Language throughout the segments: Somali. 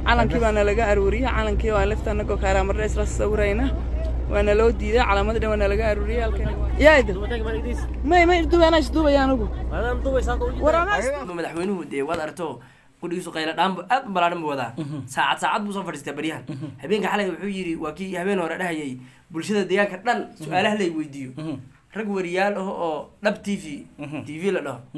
calankii baana laga aruuriyey calankii waa lifta anagoo kaaraamardha isla sawirayna waana loo diiday calaamadii dhan waana laga aruuriyey halkan yaayda may may dubaana isduubaya anigu war anaa madaxweynuhu dee waad aragto qudhigiisu qayla dhaanbu aad u balaadhan buu wadaa saacad saacad buu soo fadhiistaa baryahan habeenka xalay wuxuu yidhi waa kii habeen hore dhahayay bulshada deegaanka dhan su-aalaha lay weydiiyo rag wariyaal ah oo dhab t v t v la dhaho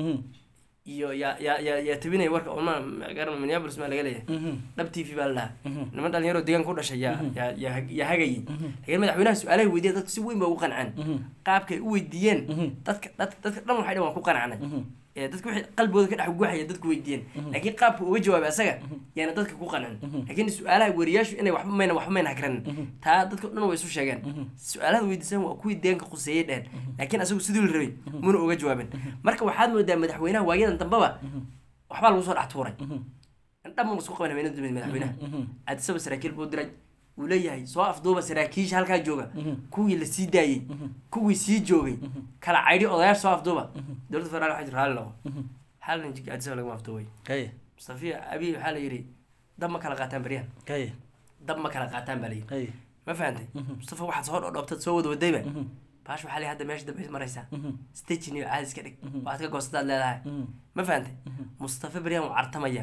iyo yaa yaa yaa yaa tabinaya warka uma garan minneapolis maa laga leeyahay dhab t v baa la dhahaa niman dhalinyaro deegaanka u dhashay yaa yaa yaa hag- yaa hagayay laakiin madaxweynaha su-aalahay weydiya dadka si weyn ba ugu qanceen qaabkay u weydiiyeen dadka dadka dadka dhan waxay dhan waan ku qanacnay ee dadka wixii qalbigooda ka dhex guuxaya dadku weydiiyeen laakiin qaabka uga jawaabay asaga yaana dadka ku qancin laakiin su-aalaha wariyaashu inay waxba mayna waxba mayna hagranin taa dadka dhan way isu sheegeen su-aalaha weydiisan waa kuwii deeganka khuseeyey dhehen laakiin asagu sidii la rabay muna uga jawaabin marka waxaad moodaa madaxweynaha waayadan dambaba waxbaa lagu soo dhex tuuray dhan ma isku qaban habeenada dambe madaxweynaha aadisaba saraakiil buu diray uu leeyahay soo afduuba saraakiisha halkaa jooga kuwii la sii daayey kuwii sii joogay kala caydhi odayaasha soo afduuba dowladda federaal waxay tiri raalli noqo hal nin aadisaba lagama afduubay kaye mustafiya abiy waxaa la yidhi dab ma kala qaataan baryahan kaye dab ma kala qaataan baa la yidhi kaye ma fahantay mustafa waxaad soo dhodhoobtad soo wada wadayba baash waxaa la yidhi hadda meesha dambe maraysaa stagin iyo caadis ka dhig waxaad ka goostadaad leedahay ma fahantay mustafa baryahan wuu cartamaya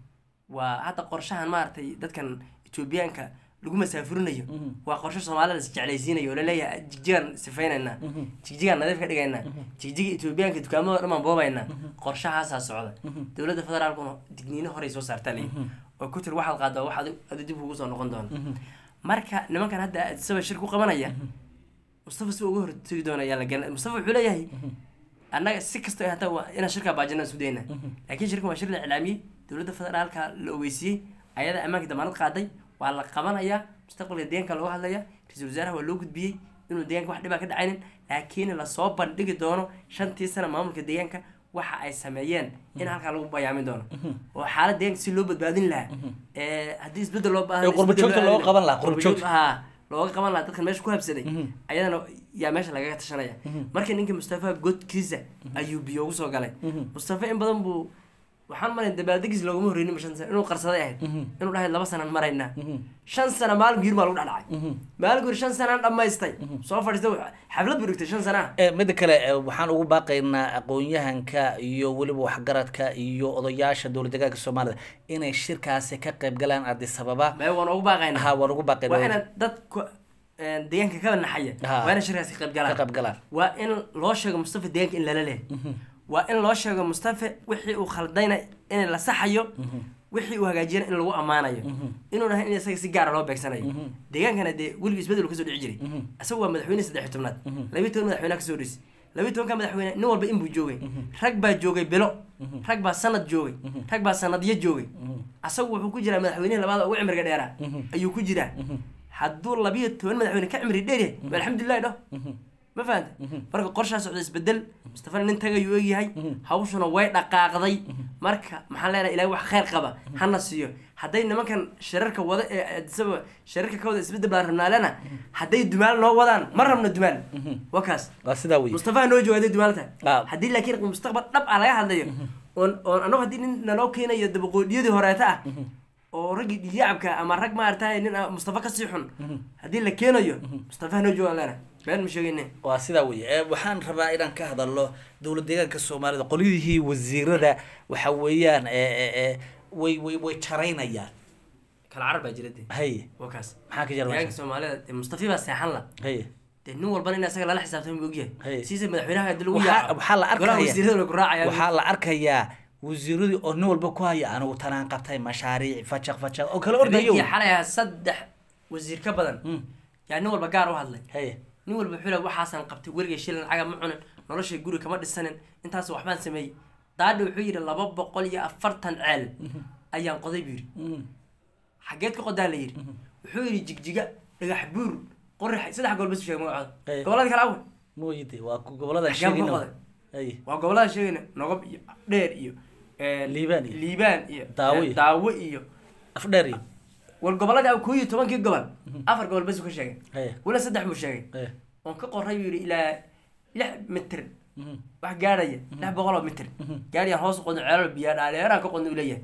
waa hadda qorshahan maaragtay dadkan etoobiyaanka lagu masaafurinayo waa qorshe soomaalida is jeclaysiinayo oo laleeyahay jigjigaan sifaynaynaa jigjigaan nadiif ka dhigaynaa jigjiga etoobiyaanka dukaamada dhan baan boobaynaa qorshahaasaa socda dowladda federaalkuna digniino horey soo saartaa leeyi oo ku tiri waxaad qaaddaa wax adi- adi dib kugu soo noqon doona marka nimankan hadda isaba shir ku qabanaya mustafa si uga hortegi doona ayaa la garan mustafa wuxuu leeyahay annaga si kasta ay hataa waa inaan shirkaa baajina isku dayna laakiin shirkan waa shir la iclaamiyey dowladda federaalka la ogeysiiyey ayada ammaanka damaanad qaaday waa la qabanayaa mustaqbalka deegaanka looga hadlaya ra-iisul wasaaraha waa loo gudbiyey inuu deegaanka wax dhibaa ka dhacaynin laakiin lasoo bandhigi doono shantii sana maamulka deegaanka waxa ay sameeyeen in halkaa lagu bayaamin doono oo xaalad deegaanka si loo badbaadin lahaa ee haddii isbedel loo baahdo Ee, qurbo isbedel joogta loo looga qaban lahaa, qurbo qurbo joogta. joogta. haa looga qaban lahaa dadkan meesha ku habsaday ayadana yaa meesha lagaga tashanaya marka ninka mustafa godkiisa ayuu biyo ugu soo galay mustafa in badan buu waxaan malay dabaaldegiis loogama horreynin shan sano inuu qarsaday ahayd inuu dhahay laba sanaan maraynaa shan sano maalin giir baa lagu dhex dhacay maalin giir shan sanaan dhammaystay soo fadhiistay xaflad buu dhigtay shan sanaa Eh, midda kale eh, waxaan ugu baaqaynaa aqoon-yahanka iyo weliba waxgaradka iyo odayaasha dowlad deegaanka soomaalida inay shirkaasi ka qayb galaan addis ababa mee waan ugu baaqaynaa ha waan ugu waa baaqaynaa inaad dadku een, deegaanka ka naxaya Ha. waa inaad shirkaasi ka qayb ka galaan qayb galaan waa in loo sheego mustafa deegaanka in lala leehay waa in loo sheego mustafa wixii uu khaldayna in la saxayo wixii uu hagaajiyana in lagu ammaanayo inuu dhahay in isaga si gaara loo beegsanayo deegaankana dee weligii isbedel kasoo dhici jiray isagu waa madaxweyne saddex iyo tobnaad labiyi toban madaxweyne kasoo dhisi labiyi tobanka madaxweyne nin walba inbuu joogay rag baa joogay bilo rag baa sanad joogay rag baa sanadyo joogay asagu wuxuu ku jiraa madaxweynihi labaada ugu cimriga dheeraa ayuu ku jiraa hadduu labiyo toban madaxweyne ka cimri dheer yahay waa alxamdulilahi dho ma fahanta marka qorshaa socda isbedel mustafana nin tagayuu egyahay hawshuna way dhaqaaqday marka maxaan leenahay ilahay wax khayr qaba hana siiyo hadday nimankan shirarka wada ee isaba shirarka ka wada isbedel baan rabnaalena hadday dumaal noo wadaan ma rabno dumaal waa kaas waa sidaa wey mustafa noo jooga hadday dumaal tahay Ah. haddii laakiin mustaqbal dhab ah laga hadlayo oon oon annagu haddii nin naloo keenayo dabaqoodhiyadii horeeta ah oo raggii dhiyaacabka ama rag maaragtay nin ah mustafa kasii xun haddii la keenayo mustafa noo joogaan leena been ma sheegayne waa sidaa wey Eh, waxaan rabaa inaan ka hadalno dowlad deegaanka soomaalida qolyihii wasiirada waxa weeyaan eh, eh, eh, way way way jaraynayaan kala carar baa jira dee haye waa kaas maxaa ka jira deegaanka meesha soomaalida dee mustafi baa seexan la haye dee nin walbana in isaga lala xisaabtami buu Hey. ogyahay siisa madaxweynaha hadii lagu Waxaa- yaaco waxaa la golaha arkaya- wasiirada way ku raacayaan waxaa la arkayaa wasiiradii oo nin walba ku haya anigu tanaan qabtay mashaariic fajaq fajaq oo kala ordayo habeenkii xalay ahaa saddex wasiir ka badan yaa nin walba gaar u hadlay haye nin walba wuxuu leeyahay waxaasaan qabtay weligay shilin lacaga ma cunin noloshay guri kama dhisanin intaas waxbaan sameeyey daadhi wuxuu yidhi laba boqol iyo afartan ceel ayaan qoday buu yidhi xageed ka qodaa la yidhi wuxuu yidhi jigjiga dhagax buur qorrax saddex gobol bas sheegay magacooda Hey. gobolada kale awe mooyide waa ku- gobolada Xagee ku sheegina qoday? haye waa gobolada sheegayna nogob iyo dheer iyo eh, Liibaan iyo- liibaan iyo Daawo eh, iyo- daawo iyo afdheer iyo war gobolada koo iyo tobankii gobol afar gobol bas uu ka sheegay haye wala saddex buu sheegay haye oon ka qoray buu yidhi ilaa lix mitir wax gaadhaya lix boqol oo mitir gaadhiyaan hoos u qodno ceelal biyaa dhaadheeraan ka qodno uu leeyahay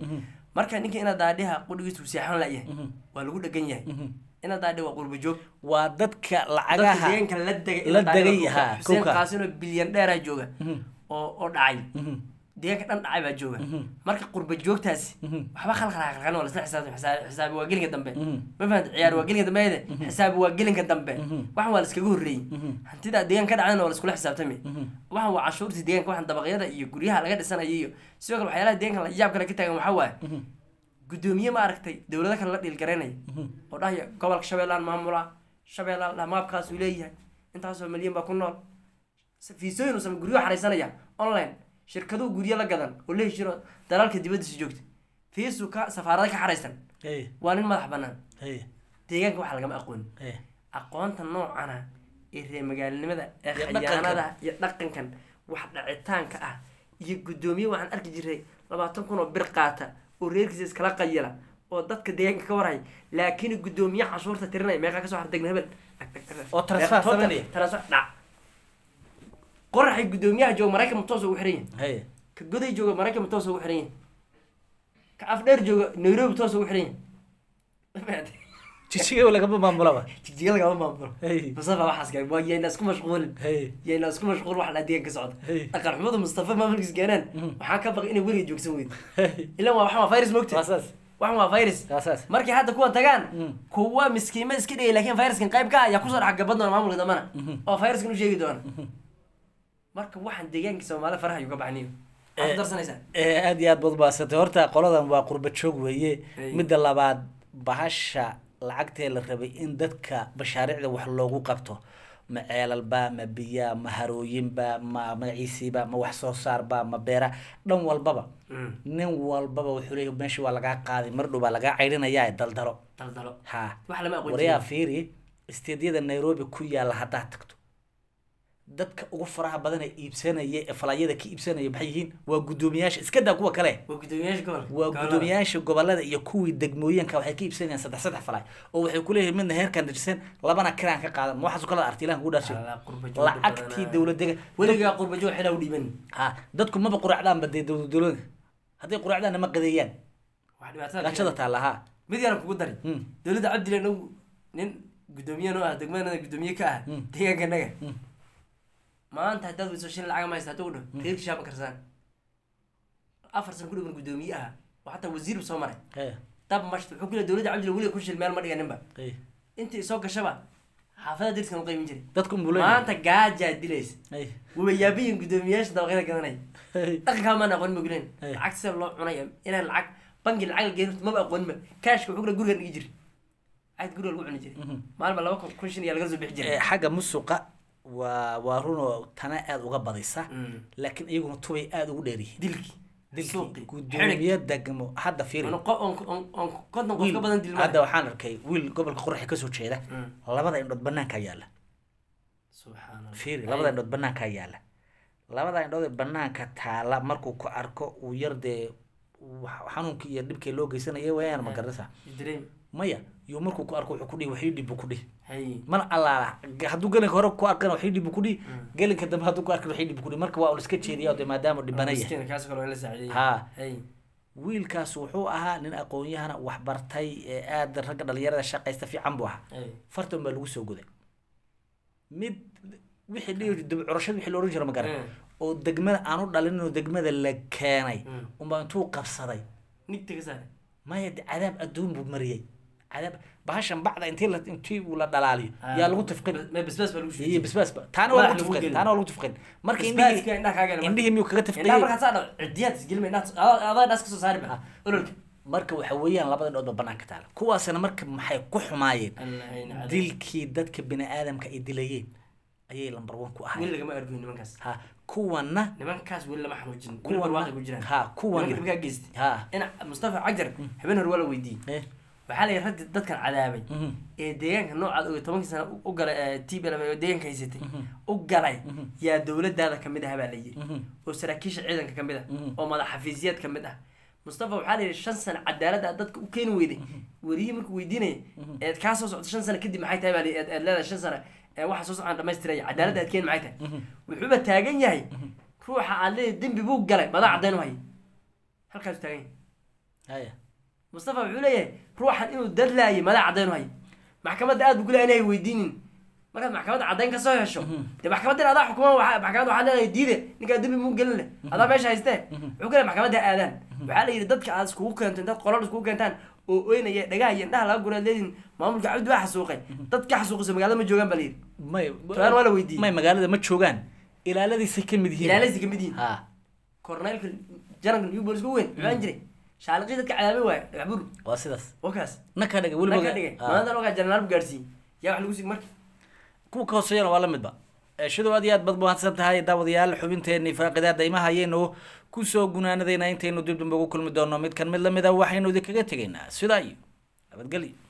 marka ninka inaad daadhiha qudhigiisu seexan layahay waa lagu dhegan yahay inaad daadhi waa qurba joog waa dadka dadka lacagaha deegaanka la degay la ilaa degay, daadhiga haa, xuseen kowka. qaasin oo bilyan dheeraa jooga oo oo dhacay deegaanka dhan dhacay baa jooga marka qurba joogtaasi waxba khalkhalaa khalkan waa lasla xisaabtan xisaab- xisaabi waa gelinka dambe ma fahamta ciyaar waa gelinka dambe ayde xisaabi waa gelinka dambe waxan waa laskaga horreeyey hantida deegaanka ka dhacdana waa laskula xisaabtami waxan waa cashuurtii deegaanka waxan dabaqyada iyo guryaha laga dhisanayo iyo sidoo kale waxyaalaha deegaanka la yaab kale ka taagan waxaa waaye gudoomiye ma aragtay dowlado kale la dhiilgaraynaya oo dhahaya gobolka shabeellaan maamula shabeellaan dha maabkaasuu leeyahay intaasoo milyan baa ku nool fiisooyin uu samey guryo xaraysanaya online shirkaduhu guryo la gadan oo la heshiro dalaalka dibadiisa joogta fiisuu ka safaarada ka xaraysan Hey, waa nin madax banaan hey, deegaanka waxa lagama aqoon hey. aqoonta noocana ee reer magaalinimada ee Iyo dhaqankan. khayaanada iyo dhaqankan wax dhacitaanka ah iyo guddoomiye waxaan arki jiray labaatan kun oo bir qaata oo reerkiisa iskala qayila oo dadka deegaanka ka warhay laakiin guddoomiye cashuurta tirinaya meeqaa kasoo hardegna hebel Oo transfer Total, sameynaya. transfer dhac qoraxay guddoomiyaha jooga maraykan toos ugu xiran yahay Hey. ka goday jooga maraykan toos ugu xiran yahay ka afdheer jooga nairobi toos ugu xiran yahay jijigaba lagama maamulaba jigjiga lagama maamulo Hey. mustafa waxaas gaay waa yayna isku mashquulin Hey. yayna isku mashquul wax la deegan ka socda Hey. dhaqan xumadu mustafa maamulkiis gaanaan waxaa ka baqay inay weliga joogsan weydo Hey. ilan waa waxan waa virus waa mogta saas waxan waa virus waa saas markay hadda kuwa tagaan Mm. kuwa miskiima iska dhigay laakiin viruskan qayb ka ah ayaa kusoo dhex gabad doona maamulka dambana oo viruskan u sheegi doona marka waxaan deegaanka soomaalida faraha ayuu ka baxniyo waxaad ku darsanaysaa Eh, aad iyo aad baad ubaasantay horta qoladan waa qurba joog weeye Hey. midda labaad bahasha lacagtee la rabay in dadka mashaariicda wax loogu qabto ma ceelalba ma biya ma harooyinba ma magaciisiiba ma wax soo saarba ma beera dhan walbaba Mm. nin walbaba wuxuu leeyahay meesha waa lagaa qaaday mar dhow baa lagaa caydhinayaa daldalo daldalo ha wax lama aqoon waryaa jirin fiiri isteedyada nairobi ku yaalla haddaad tagto dadka ugu faraha badan ee iibsanaya ee falaayada ka iibsanaya maxay yihiin waa guddoomiyaasha iska daa kuwa kale waa guddoomiyaasha gobolka waa gobolada. guddoomiyaasha gobolada iyo kuwii degmooyinka waxay ka iibsanayaan saddex saddex falaay oo waxay ku leeyihiin midna heerkan dirsan labana kiraan ka qaadan ma waxaas kala artiilaan kugu dhaashay Alla, qurba joogta lacagtii badanaa. dowladega weligaa qurba joog xilaa u dhiiban ha dadku maba quraacdaanba dee dowlad dowlada hadday quraacdaanna ma qadeeyaan wax dhibaatada gaajada taalla ha mid yaaran kugu dari Hmm. dowladda cabdilan ow nin guddoomiye noo ah degmada guddoomiye ka ah Hmm. deegaanka naga Hmm. maanta haddaad weyso shin lacag ma haysta hadduu dho reerkii shaama karsaan afar san ku dhiban guddoomiye ah oo xataa wasiir soo maray Hey, dab mashta wuxuu ku leeyahay dowladda cabdilan weliga ku shil meel ma dhiganinba hey. intii soo gashaba xaafada dirkan u qaybin jiray dadku unbuu leeyahay maanta gaajaa dilaysa Hey, waba yaabiyin guddoomiyaasha dabaqyada gadanaya hey. dhaqankaa maan aqoon ma gulen Hey. lacag sida loo cunaya inaan lacag bangi lacag la geyn maba aqoonima kaashka wuxuu kula guriga dhigi jiray lacag guriga lagu cuni jiray maalba laba kun kun shin iyo laga soo bixi jiray Eh, xagga musuqa waa waa runoo tana aada uga badisa Mm. laakiin iyaguna tubay aada ugu dheeryihiin dilki dilkii suuqi guddoomiye degmo hadda fiiri on konton qof wiil ka badan dilma hadda waxaan arkay wiil gobolka qoraxi kasoo jeeda Mm. labada indhood banaankaa yaalla subxaan allah fiiri labada indhood banaankaa yaalla labada indhood ee banaanka taala markuu ku arko uu yar dee wax- xanuunkii iyo dhibkii loo geysanaya wayaan ma garanaysaa dareem maya iyo markuu ku arko wuxuu ku dhihi waxii dhib buu ku dhihi hay mana allaala hadduu gelinka hore ku arkana waxii dhib buu ku dhihi gelinka dambe hadduu ku arkan waxii dhib buu ku dhihi marka waa un iska jeediya de maadaama dhibana yahay miskiin kaas kale waa in la saacideeyay Ha. hay wiilkaas wuxuu ahaa nin aqoon-yahana wax bartay ee aada ragga dhalinyarada shaqaysta fiican buu ahaa hay fartan baa lagu soo goday mid wixii dhihi dib curashada wixii la ohan jira ma garan Mm. oo degmada aan u dhalin oo degmada la keenay Mm. unbaa intuu qabsaday nigta ka saare maya de cadaab adduun buu mariyey cadaab bahashan bacda intii la intii uu la dhalaaliyo yaa lagu tufqin ma basbaas baa lagu iyo shuuyey basbaas ba taana waa Madax lagu lagu tufqin gelin. taana waa lagu tufqin marka basbaaska indhihii indhaha kaaga marka indhihii miyuu kaga indhaha tufqiyey markaad saa dhaw cidiyaad isgelma indhaha adaa dhaas kasoo saari ba ololka marka waxa weeyaan labada dhood ba banaanka taala kuwaasina marka maxay ku xumaayeen allahayna cadaab. dilkii dadka bini aadamka ay dilayeen ayay lambar one ku weli ahayd lagama argoyn nimankaas ha kuwana nimankaas weli lama xanuujin weli Kuwan- barwaaqay ku jiraan ha, kuwan- nimanka dhibkaa geystay ha in mustafa cajar habeen hore waa la weydiiyey eh waxaa la yidhi ragga dadkan cadaabay mhm, ee deegaanka noocaad og tobankii sana u galay tbl oo deegaanka haysatay u galay yaa dowladaada kamid ah baa la yidhi mhm, oo saraakiisha ciidanka kamid ah Mhm. oo madax xafiisyaad kamid ah mustafa waxaa la yidhi shan sano cadaalad aad dadka u keeni weyday weriyihii markuu weydiinaya eed kaa soo socto shan sano kadib maxay tahay baa la yidhi, eed eed leedahay shan sano ee waxa soo socon dhamaystiraya cadaaladda aad keeni maxay tahay wuxuuba taagan yahay ruuxa aad leedahay dembi buu galay madaa caddayn u hay halkaasuu taagan yahay haya mustafa wuxuu leeyahay ruuxan inuu dadlaayay madaa caddayn hay maxkamadda aad buu ku leeyahay inay weydiinin markaad maxkamadda caddayn kasoo hesho dee maxkamadda in adaa xukuma waxa maxkamadda waxaa leedahay diide ninkaa dembi muu gelin leh adaa meesha haystee wuxuu ku leeyahay maxkamadda ha aadaan waxaa la yidhi dadka aad iskugu keento intaad qolal iskugu keentaan oo oynaya dhagaha iyo indhaha laga guraad leediin maamulka cabdi waa xasuuqay dadka xasuuqisa magaalada ma joogaan baa la yidhi may Su'aal waa la weydiiyey. may magaalada ma joogaan ilaaladiisay ka mid yihiin ilaalaysi kamid yihiin ha korneylka janarka new bolis ugu weyn muxuu aan jiray shaaliqii dadka cadaabay waaye dhagax bur waa sidaas wakaas na ka dhigay weliba weliba ka dhigay Ha. maanta ogaa janaraal bu gaarsiiyey yaa wax lagu sii marka kuwa ka hooseeyana waa la midba shidow aad iyo aad bad mahadsan tahay daawadayaal xubinteenii faaqidaa daymaha ayaynu kusoo gunaanadaynaa intaynu dib dambe ugu kulmi doono mid kan mid lamid a waxaynu idinkaga tegaynaa sidaa iyo nabadgelyo